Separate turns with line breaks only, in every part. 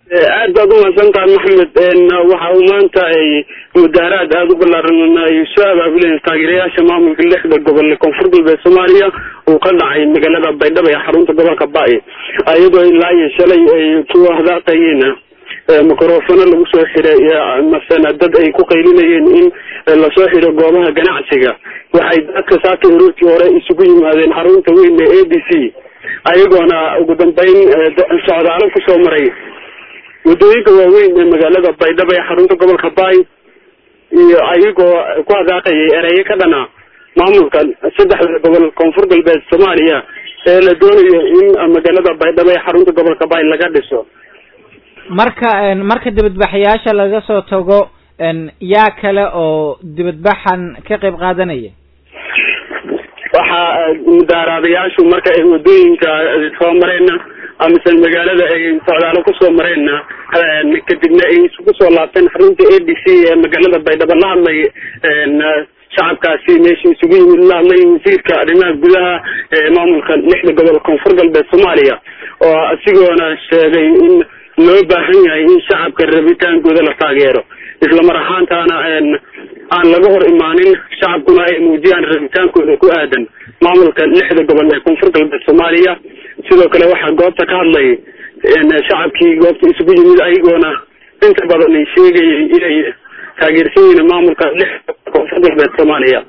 aad baad umahadsantahay maxamed waxa uu maanta ay mudaaraad aada u balaaran ay soo abaabuleen taageerayaasha maamulka lixda gobol ee koonfur galbeed soomaaliya uu ka dhacay magaalada baydhabo ee xarunta gobolka ba-i iyadoo ilaa iyo shalay ay ku hadaaqayeen microfono lagu soo xiray masena dad ay ku qaylinayeen in lasoo xiro goobaha ganacsiga waxay dadka saaka ururtii hore isugu yimaadeen xarunta weyn ee a b c ayagoona ugu dambeyn socdaalo kusoo maray waddooyinka waaweyn ee magaalada baydhabo ee xarunta gobolka bay iyo ayagoo ku hadaaqayay ereyo ka dhana maamulka saddexda gobol koonfur galbeed soomaaliya ee la doonayo in magaalada baydhabo ee xarunta gobolka bay laga dhiso
marka marka dibadbaxayaasha laga soo tago yaa kale oo dibadbaxan ka qayb qaadanaya
waxaa mudaaraadayaashu marka ay waddooyinka soo mareenna amase magaalada ay socdaalo kusoo mareenna kadibna ay isugu soo laabteen xarunta a d c ee magaalada baydhabo la hadlay shacabkaasi meesha isugu yimid la hadlay wasiirka arrimaha gudaha ee maamulka lixda gobol koonfur galbeed soomaaliya oo isigoona sheegay in loo baahan yahay in shacabka rabitaankooda la taageero isla mar ahaantaana aan laga hor imaanin shacabkuna ay muujiyaan rabitaankooda ku aadan maamulka lixda gobol ee koonfur galbeed soomaaliya sidoo kale waxaa goobta ka hadlay shacabkii goobta isugu yimid ayagoona inta badan ay sheegayay inay taageersan yihiin maamulka lixda koonfur galbeed soomaaliya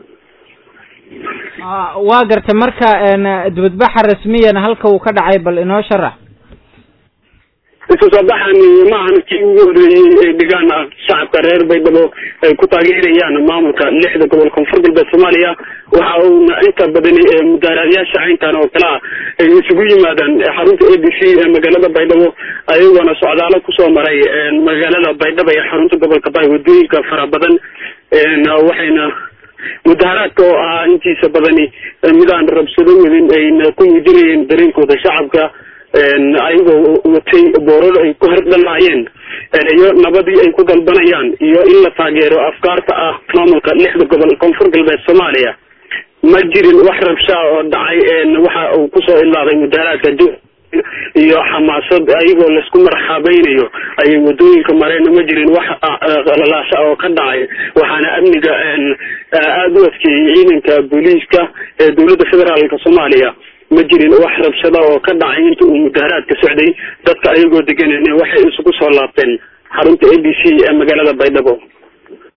waa gartay marka dibadbaxa rasmiyan halka uu ka dhacay bal inoo sharax
isu soo baxani maahan kii ugu horeeyey ay dhigaan shacabka reer baydhabo ay ku taageerayaan maamulka lixda gobol koonfur galbeed soomaaliya waxa uuna inta badani mudaaraadyaasha caynkan oo kale ah ay isugu yimaadaan xarunta a b c ee magaalada baydhabo ayagoona socdaalo kusoo maray magaalada baydhabo ee xarunta gobolka bay wadooyinka fara badan waxayna mudaaraadka oo ahaa intiisa badani midaan rabsado wadin ayna ku muujinayeen dareenkooda shacabka ayagoo watay boorar ay ku hardhalaayeen ereyo nabadii ay ku dalbanayaan iyo in la taageero afkaarta ah maamulka lixda gobol koonfur galbeed soomaaliya ma jirin wax rabshaa oo dhacay waxa uu kusoo ilaaday mudaaraadka iyo xamaasad ayagoo laisku marxaabeynayo ayay wadooyinka mareen ma jirin wax lalaasha oo ka dhacay waxaana amniga aada u adkeeyey ciidanka booliiska ee dowladda federaalka soomaaliya ma jirin wax rabshada oo ka dhacay inta uu mudaaraadka socday dadka ayagoo degan waxay isugu soo laabteen xarunta a b c ee magaalada baydhabo